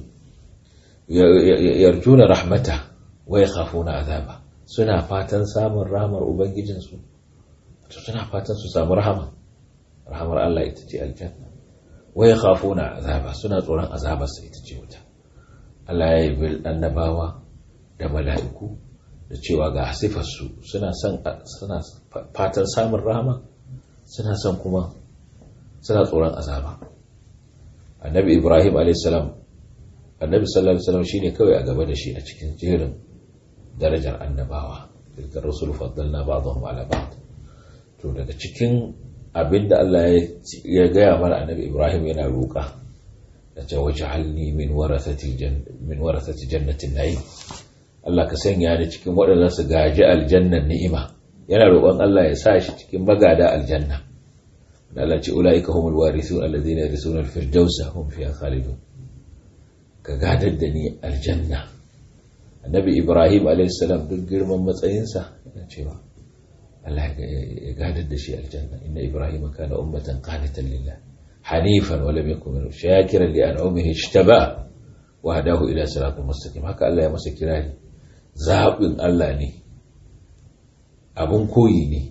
yarjuna rahmata wa ya khafuna azaba suna fatan samun rahamar Ubangijinsu to suna fatan su samu rahama rahamar Allah ita ce aljanna wa ya khafuna azaba suna tsoron azabarsa ita ce wuta Allah ya yi bil annabawa da mala'iku da cewa ga sifarsu suna son suna fatan samun rahama suna son kuma suna tsoron azaba annabi ibrahim alaihissalam annabi sallallahu alaihi wasallam shine kawai a gaba da shi a cikin jerin darajar annabawa tilka rusul faddalna ba'dahum ala ba'd to daga cikin abinda Allah ya gaya mana annabi ibrahim yana roƙa da ce waj'alni min warathati min warathati jannatin na'im Allah ka sanya ni cikin waɗanda su gaji aljannan ni'ima yana roƙon Allah ya sa shi cikin magada aljanna Allah ce ula'ika humul warithun alladhina yarisuna al-firdausa hum fiha khalidun ka gadar da ni aljanna annabi ibrahim alayhis salam duk girman matsayinsa yana cewa Allah ya gadar da shi aljanna inna ibrahim kana ummatan qanitan lillah hanifan wa lam yakun min shakiran li an'amihi ijtaba wa hadahu ila siratin mustaqim haka Allah ya masa kirari zabin Allah ne abun koyi ne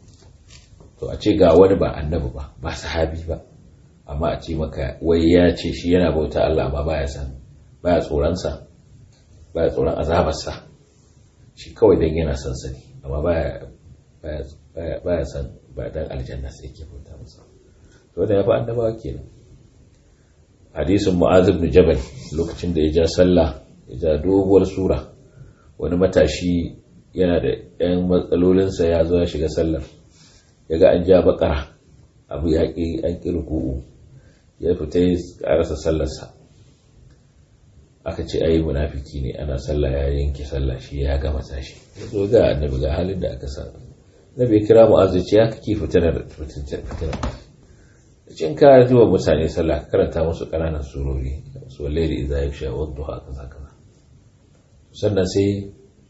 to a ce ga wani ba annabi ba ba sahabi ba amma a ce maka wai ya ce shi yana bauta Allah amma baya san baya tsoronsa baya tsoron azabarsa shi kawai dan yana son sani amma baya baya baya san ba dan aljanna sai yake bauta masa to da yafi annabawa kenan hadisin mu'az ibn jabal lokacin da ya ja sallah ya ja doguwar sura wani matashi yana da yan matsalolinsa ya zo ya shiga sallar ya ga an ja bakara abu ya ƙi an ƙi ruku'u ya fita ya ƙarasa sallarsa aka ce ayi munafiki ne ana sallah ya yanke sallah shi ya gama tashi ya zo ga annabi ga halin da aka sa nabi kira mu'azzi ce ya kake fitinar fitinar cikin ka ji wa mutane sallah ka karanta musu ƙananan surori su wallahi idza yaksha wa duha kaza kaza sannan sai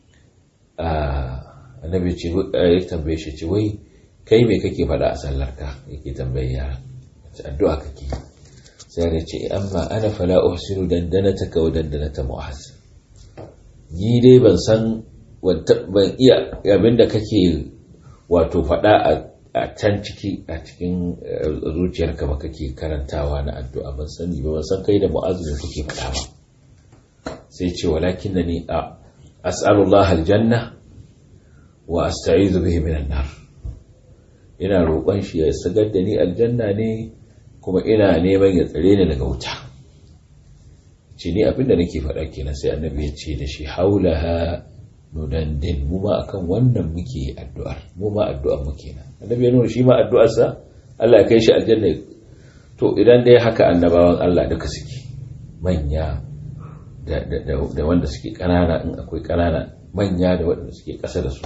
annabi ce ya tambaye shi ce wai kai me kake faɗa a sallarka yake tambaye yara addu'a kake sai ya ce amma ana fala uhsinu dandanataka wa dandanata mu'az ni dai ban san ban iya abinda kake wato faɗa a can ciki a cikin zuciyarka ba kake karantawa na addu'a ban sani ba ban san kai da mu'az ne kake faɗa ba sai ce walakin ni a as'alullah aljanna wa asta'izu bihi minan nar ina roƙon shi ya sagar da ni aljanna ne kuma ina neman ya tsare ni daga wuta ce ni abinda nake faɗa kenan sai annabi ya ce da shi haulaha nudandin mu ma akan wannan muke addu'ar mu ma addu'ar mu kenan annabi ya nuna shi ma addu'ar sa Allah ya kai shi aljanna to idan dai haka annabawan Allah duka suke manya da da wanda suke kanana in akwai kanana manya da waɗanda suke ƙasa da su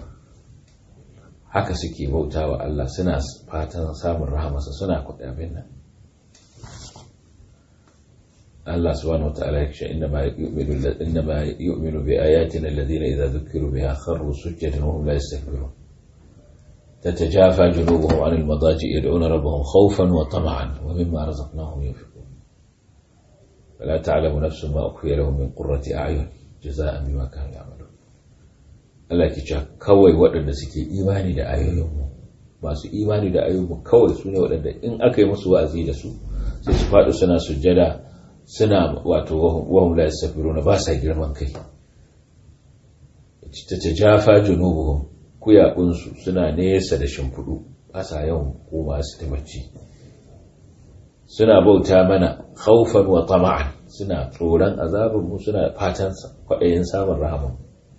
haka suke bauta wa Allah suna fatan samun rahamarsa suna kuɗi abin nan Allah subhanahu wa ta'ala ya ce innama yu'minu innama yu'minu bi ayatina alladhina idza dhukiru biha kharru sujjadan wa hum la yastakbirun تتجافى جنوبهم عن المضاجع يدعون ربهم خوفا وطمعا ومما رزقناهم ينفقون فلا تعلم نفس ما أخفي لهم من قرة أعين جزاء بما كانوا يعملون Allah ke cewa kawai waɗanda suke imani da ayoyinmu masu imani da ayoyinmu kawai su ne waɗanda in aka yi musu wa'azi da su sai su faɗi suna sujjada suna wato wahum la yasafiruna ba sa girman kai ta tajafa junubuhum kuyakunsu suna nesa da shimfiɗu ba sa yawan koma su ta bacci suna bauta mana khawfan wa tama'an suna tsoron azabinmu suna fatan kwaɗayin samun rahamanmu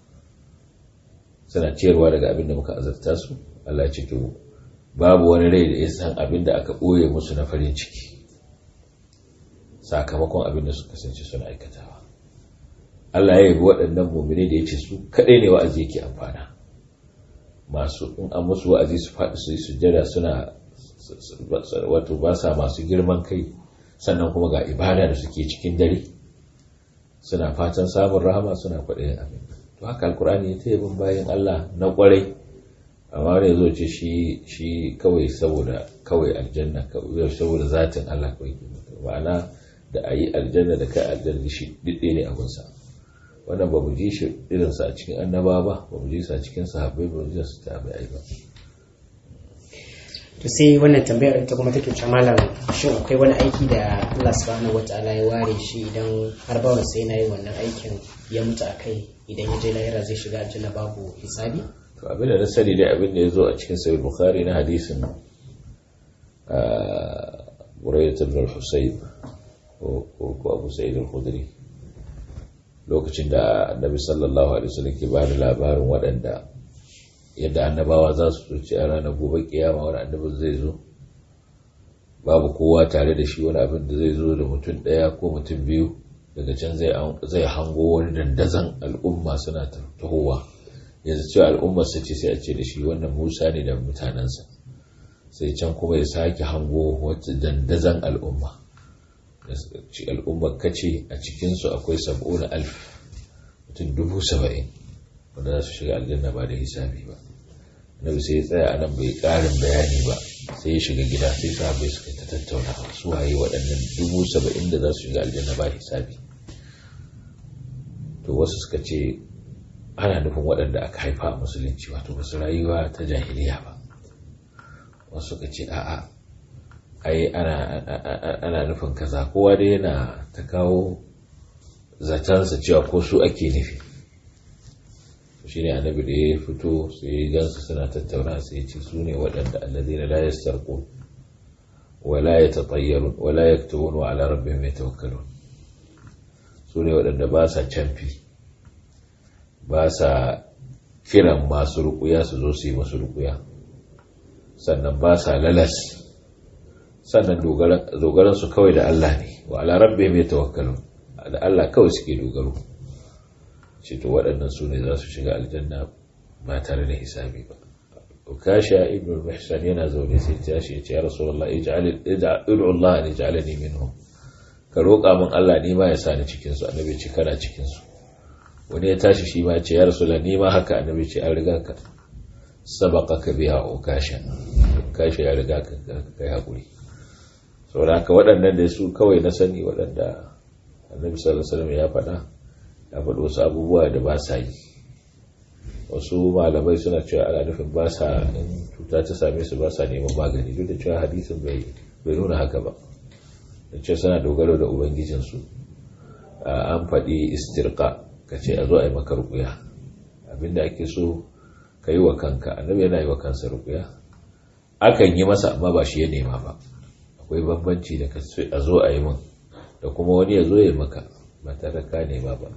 suna ciyarwa daga abin da muka azarta su Allah ce to babu wani rai da ya san abin da aka ɓoye musu na farin ciki sakamakon abin da suka kasance suna aikatawa Allah ya yabi waɗannan mumini da ya ce su kaɗai ne wa'azi yake amfana masu in an musu wa'azi su faɗi su yi sujjada suna wato ba sa masu girman kai sannan kuma ga ibada da suke cikin dare suna fatan samun rahama suna kwaɗayin abin to haka alkur'ani ya taya bin bayan Allah na kwarai amma ne zo ce shi shi kawai saboda kawai aljanna kawai saboda zatin Allah kawai ma'ana da a yi aljanna da kai aljanna shi didde ne abinsa wannan ba mu ji shi irinsa a cikin annaba ba ba mu ji sa cikin sahabbai ba mu ji su tabi'ai ba to sai wannan tambayar ita kuma take cewa malam shin akwai wani aiki da Allah subhanahu wataala ya ware shi idan har bawan sai yana yin wannan aikin ya mutu akai idan ya je lahira zai shiga aljanna babu hisabi to abin da na sani dai abin da ya zo a cikin sahih bukhari na hadisin Burayyat ibn al-Husayb ko Abu Sa'id al-Khudri lokacin da Annabi sallallahu alaihi wasallam ke bada labarin waɗanda yadda annabawa za su ci a ranar gobe kiyama wani annabin zai zo babu kowa tare da shi wani abin da zai zo da mutum ɗaya ko mutum biyu daga can zai hango wani dandazon al'umma suna tahowa yanzu cewa al'ummar sa ce sai a ce da shi wannan musa ne da mutanensa sai can kuma ya sake hango wata dandazon al'umma ci al'ummar kace a cikinsu akwai sab'una alf mutum dubu saba'in wanda za su shiga aljanna ba da hisabi ba nabi sai ya tsaya a nan bai karin bayani ba sai ya shiga gida sai sahabbai suka ta tattauna su waye waɗannan dubu saba'in da za su shiga aljanna ba hisabi to wasu suka ce ana nufin waɗanda aka haifa a musulunci wato ba su rayuwa ta jahiliya ba wasu suka ce a'a ai ana nufin kaza kowa dai yana ta kawo zatansa cewa ko su ake nufi shi ne annabi da ya fito sai ya gansu suna tattauna sai ya ce su ne waɗanda allazina la yastarqun wa la yatatayyarun wa la yaktubun wa ala rabbihim yatawakkalun su ne waɗanda ba sa canfi ba sa kiran masu rukuya su zo su yi masu rukuya sannan ba sa lalas sannan dogaran su kawai da Allah ne wa ala rabbihim yatawakkalun da Allah kawai suke dogaro ce to waɗannan su ne za su shiga aljanna ba tare da hisabi ba ukasha ibn al-mihsan yana zaune sai ta shi ya ce ya rasulullah ij'al id'u Allah an yaj'alani minhum ka roƙa min Allah ni ma ya sa ni cikin su annabi ce kana cikin su wani ya tashi shi ma ya ce ya rasulullah ni ma haka annabi ce an riga ka sabaqaka biha ukasha ukasha ya riga ka kai hakuri saboda haka waɗannan da su kawai na sani waɗanda annabi sallallahu alaihi wasallam ya faɗa ya faɗi wasu abubuwa da ba sa yi wasu malamai suna cewa ana nufin ba sa in cuta ta same su ba sa neman magani duk da cewa hadisin bai nuna haka ba da ce suna dogaro da ubangijinsu an faɗi istirka ka ce a zo a yi maka rukuya abinda ake so ka yi wa kanka annabi yana yi wa kansa rukuya akan yi masa amma ba shi ya nema ba akwai bambanci da ka a zo a yi min da kuma wani ya zo ya maka ba tare ka nema ba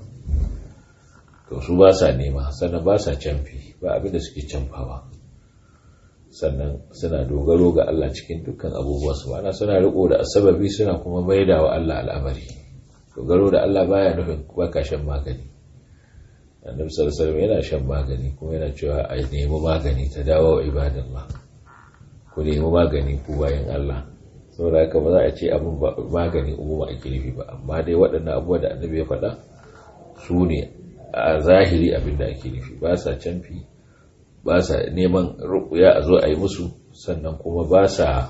to su ba sa nema sannan ba sa camfi ba abinda suke camfawa sannan suna dogaro ga Allah cikin dukkan abubuwa su ana suna riko da asababi suna kuma maida wa Allah al'amari dogaro da Allah baya nufin baka shan magani annabi sallallahu alaihi wasallam yana shan magani kuma yana cewa a nemi magani ta dawo wa ibadallah ku nemi magani ku bayan Allah saboda haka ba za a ce abin magani umuma ake nufi ba amma dai waɗannan abubuwa da annabi ya faɗa su ne a zahiri abin da ake nufi ba sa canfi ba sa neman rukuya a zo a yi musu sannan kuma ba sa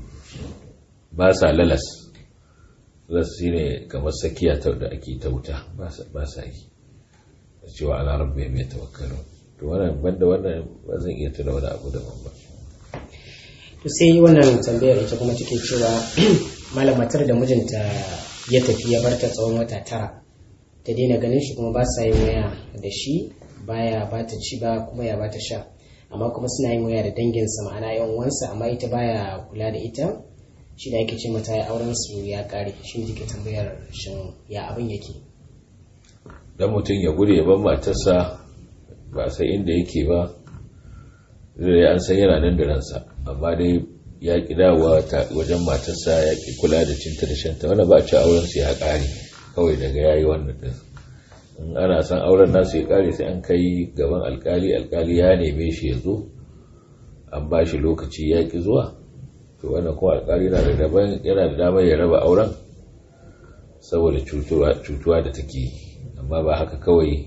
lalas lalas shi ne kamar sakiya da ake ta wuta ba sa yi da cewa ana rabbi mai tawakkalu to wannan banda wannan ba zan iya tuna wani abu daban ba to sai wannan tambayar ita kuma take cewa malam matar da mijinta ya tafi ya barta tsawon wata tara ta daina ganin shi kuma ba sa yin waya da shi baya ba ta ci ba kuma ya ba ta sha amma kuma suna yin waya da danginsa ma'ana yan uwansa amma ita baya kula da ita shi da yake ce mata ya auren su ya kare shi ne take tambayar shin ya abin yake dan mutum ya gudu ya bar matarsa ba sai inda yake ba zai an san yana nan da ransa amma dai ya ki dawowa wajen matarsa ya ki kula da cinta da shanta wanda ba a ci auren su ya kare kawai daga yayi wannan din in ana san auren nasu ya kare sai an kai gaban alkali alkali ya neme shi ya zo an ba shi lokaci ya ki zuwa to wannan kuma alkali yana da daban yana da damar ya raba auren saboda cutuwa da take yi amma ba haka kawai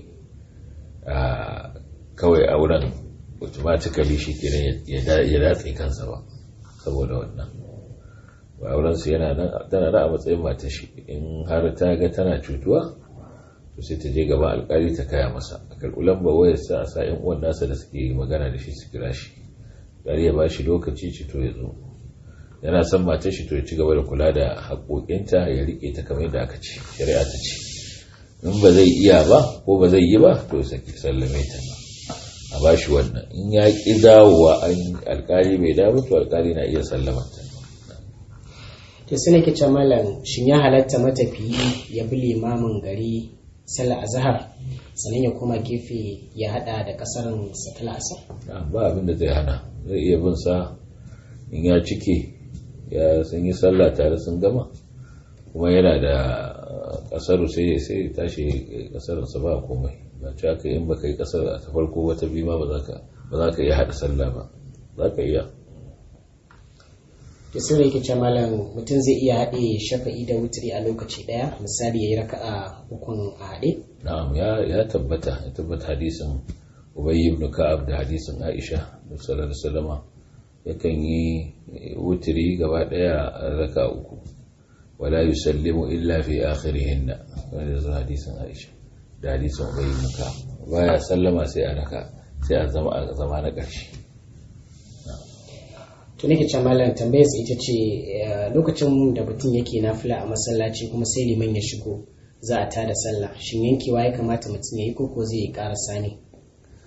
kawai auren automatically shi kenan ya datse kansa ba saboda wannan ba aurensu yana nan tana da a matsayin mata shi in har ta ga tana cutuwa to sai ta je gaba alkali ta kaya masa a kalkulan ba wayar sa a sa yan uwan nasa da suke magana da shi su kira shi gari ya ba shi lokaci ci to ya zo yana son matar shi to ya ci gaba da kula da haƙoƙinta ya riƙe ta kamar yadda aka ce shari'a ta ce in ba zai iya ba ko ba zai yi ba to saki sallame ta ba a ba shi wannan in ya ƙi dawowa an alkali bai dawo to alkali na iya sallamanta to sai nake ce malam shin ya halatta matafiyi ya bi limamin gari sallar azhar sannan ya koma gefe ya hada da kasarin satala asar ba abin da zai hana zai iya bin sa in ya cike ya sun yi sallah tare sun gama kuma yana da kasaru sai sai tashi kasarin sa ba komai ba ci aka in baka yi kasar ta farko wata biyu ma ba za ka iya hada sallah ba za ka iya da sun yake ce malam mutum zai iya haɗe shafa'i da wuturi a lokaci ɗaya misali ya yi raka'a ukun a haɗe? na'am ya tabbata ya tabbata hadisin ubayy ibn ka'ab da hadisin aisha da sallallahu alaihi wasallama yakan yi wuturi gaba ɗaya a raka uku wala yusallimu illa fi akhirihinna wanda zai hadisin aisha da hadisin ubayy ibn ka'ab baya sallama sai a raka sai a zama a zama na ƙarshe to nake ce malam tambayar ita ce lokacin da mutum yake nafila a masallaci kuma sai liman ya shigo za a tada sallah shin yankewa ya kamata mutum ya yi koko zai yi karasa ne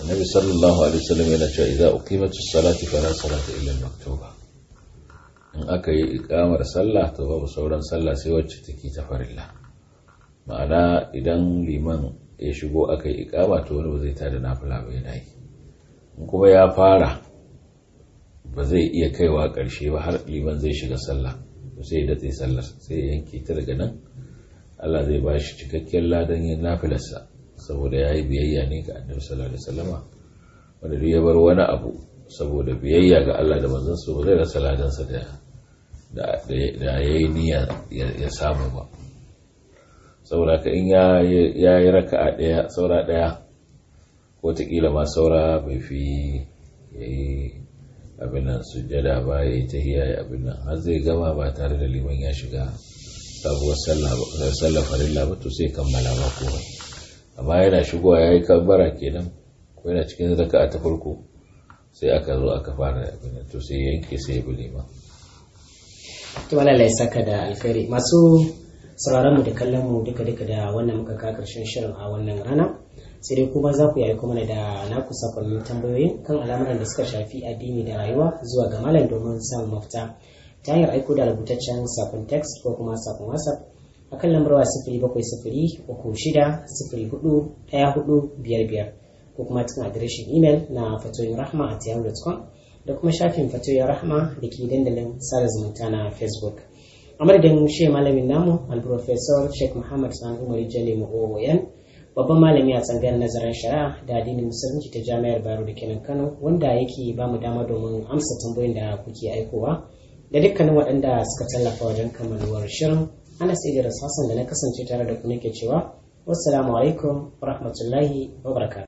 annabi sallallahu alaihi wasallam yana cewa idza uqimatus salati fala salata illa al-maktuba in aka yi ikamar sallah to babu sauran sallah sai wacce take ta farilla ma'ana idan liman ya shigo aka yi ikama to wani ba zai tada nafila ba yana yi in kuma ya fara ba zai iya kaiwa ƙarshe ba har liman zai shiga sallah to sai ya datse sallar sai ya yanke ta daga nan Allah zai ba shi cikakken ladan yin nafilarsa saboda ya yi biyayya ne ga annabi sallallahu alaihi wasallama wanda duk ya bar wani abu saboda biyayya ga Allah da manzon su ba zai rasa ladansa da da ya yi niyya ya samu ba saboda ka in ya yi raka'a ɗaya saura ɗaya wataƙila ma saura bai fi ya yi abin nan sujjada ba ya yi tahiya ya abin nan har zai gama ba tare da liman ya shiga sabuwar sallah farilla ba to sai kammala ba komai amma yana shigowa ya yi kabbara kenan ko yana cikin raka'a ta farko sai aka zo aka fara abin nan to sai yanke sai ya bi liman to Allah ya saka da alkhairi masu sauraron mu da kallon mu duka duka da wannan muka ka karshen shirin a wannan rana sai dai kuma za ku yi aiko mana da naku sakonnin tambayoyin kan al'amuran da suka shafi addini da rayuwa zuwa ga malam domin samun mafita ta hanyar aiko da rubutaccen sakon text ko kuma sakon whatsapp a kan lambar wa sifiri bakwai sifiri uku shida sifiri hudu ɗaya hudu biyar biyar ko kuma cikin adireshin imel na fatoyin rahma a yahoo.com da kuma shafin fatoyin rahma da ke dandalin sada zumunta na facebook a madadin shi malamin namu al-professor sheikh muhammad san umar jale mu'o'oyan babban malami a tsangayar nazarin shari'a da addinin musulunci ta jami'ar bayero da kenan kano wanda yake ba mu dama domin amsa tambayoyin da kuke aikowa da dukkanin waɗanda suka tallafa wajen kammaluwar shirin anas idris hassan da na kasance tare da ku nake cewa wassalamu alaikum wa rahmatullahi wa barakatuh